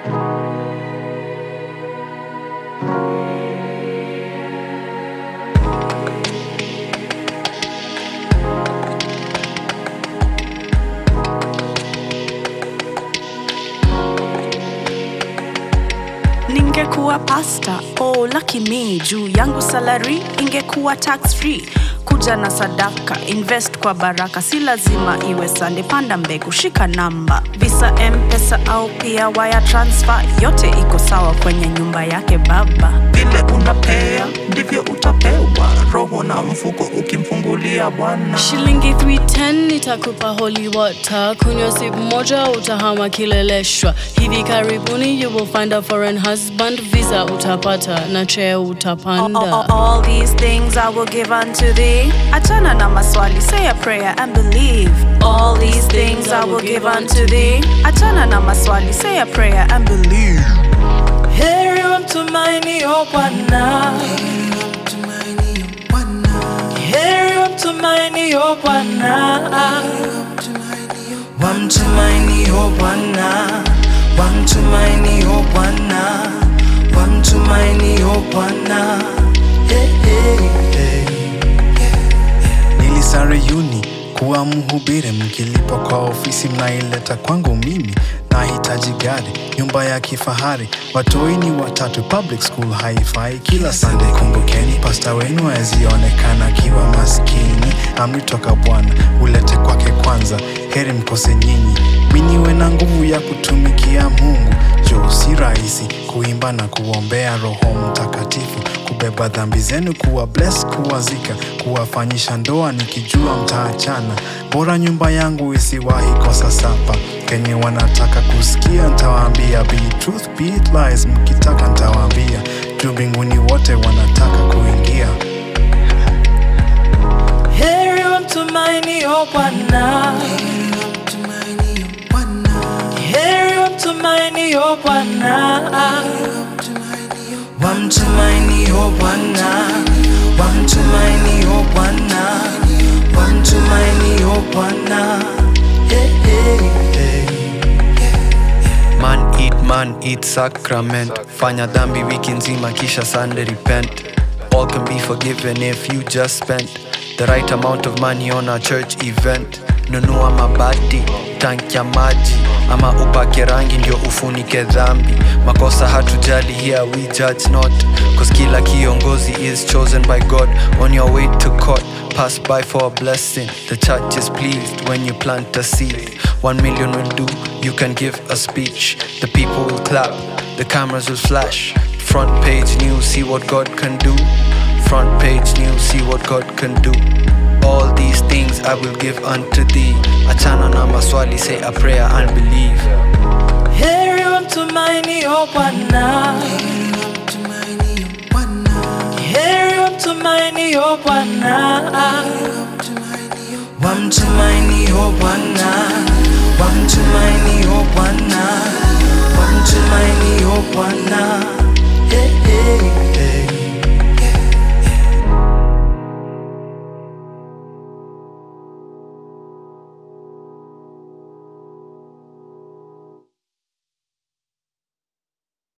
ningekuwa pasta oh lucky me juu yangu salary ingekuwa tax free kuja na sadaka invest kwa baraka si lazima iwe sande panda mbegu shika namba visa mpesa au pia wire transfer yote iko sawa kwenye nyumba yake baba vile unapea ndivyo utapewa roho na mfuko ukimfungulia bwana shilingi 310 nitakupa holy water kunywa sip moja utahama kileleshwa hivi karibuni you will find a foreign husband visa utapata na cheo all, utapanda all, all these things I will give unto thee. Achana na maswali, say a prayer and believe. All these things I will give unto thee. Achana na maswali, say a prayer and believe. heri wamtumainio Bwana, heri wamtumainio Bwana, wamtumainio Bwana, wamtumainio Bwana, wamtumainio Bwana. Hey, hey, hey. nilisare uni kuwa mhubiri mkilipa kwa ofisi mnaileta kwangu mimi nahitaji gari nyumba ya kifahari watoi ni watatu public school haifai kila sande kumbukeni pasta wenu azionekana akiwa maskini amri toka bwana ulete kwake kwanza heri mkose nyinyi miniwe na nguvu ya kutumikia mungu jo si rahisi kuimba na kuombea roho mtakatifu kubeba dhambi zenu kuwa bless kuwazika kuwafanyisha ndoa nikijua mtaachana bora nyumba yangu isiwahi kosa sapa kenye wanataka kusikia ntawaambia be it truth be it lies mkitaka ntawaambia juu mbinguni wote wanataka kuingia heri wamtumainio Bwana, heri wamtumainio Bwana, wamtumainio Bwana, wamtumainio Bwana, wamtumainio Bwana. Hey, hey, hey. Man eat, man eat sacrament. Fanya dhambi wiki nzima kisha Sunday repent. All can be forgiven if you just spent the right amount of money on a church event. Nunua mabati, tanki ya maji ama upake rangi ndio ufunike dhambi. Makosa hatujali here we judge not, cause kila kiongozi is chosen by God. On your way to court, pass by for a blessing. The church is pleased when you plant a seed. One million will do, you can give a speech. The people will clap, the cameras will flash. Front page news, see what God can do. Front page news, see what God can do. All these things I will give unto thee. Achana na maswali, say a prayer and believe. heri wamtumainio Bwana, heri wamtumainio Bwana, wamtumainio Bwana, wamtumainio Bwana, wamtumainio Bwana.